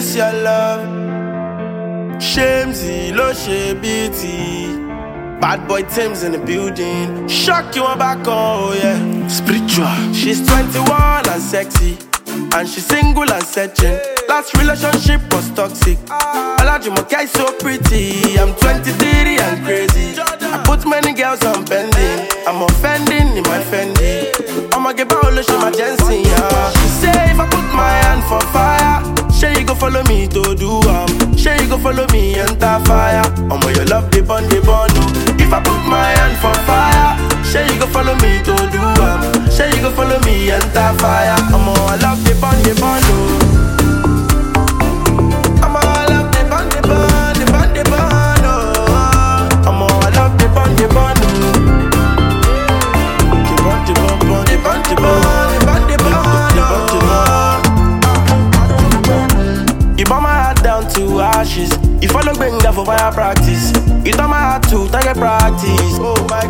this your love. Shamesy, lo she beauty. Bad boy Tim's in the building. Shock you on back, oh yeah. Spiritual. She's 21 and sexy. And she's single and searching. Last relationship was toxic. Olajumoke is so pretty. I'm 23 and crazy. I put many girls on pending. I'm offending in my Fendi. I'ma get back she my Jensen, yeah. She say if I put my hand for fire, say you go follow me to do um. Say you go follow me enter fire. I'ma your love the bun the bun. oh. If I put my hand for fire, say you go follow me to do um. Say you go follow me enter fire. I'ma I love the bun the bun. oh. I'ma I love the bun the bun the bun the bun. oh. I'ma I love the bun the bun. oh. The bun the bun bun the bun the bun the bun the bun. The bun the bun. You burn my heart down to ashes. You follow Benga for fire practice. You turn my heart to target practice. Oh my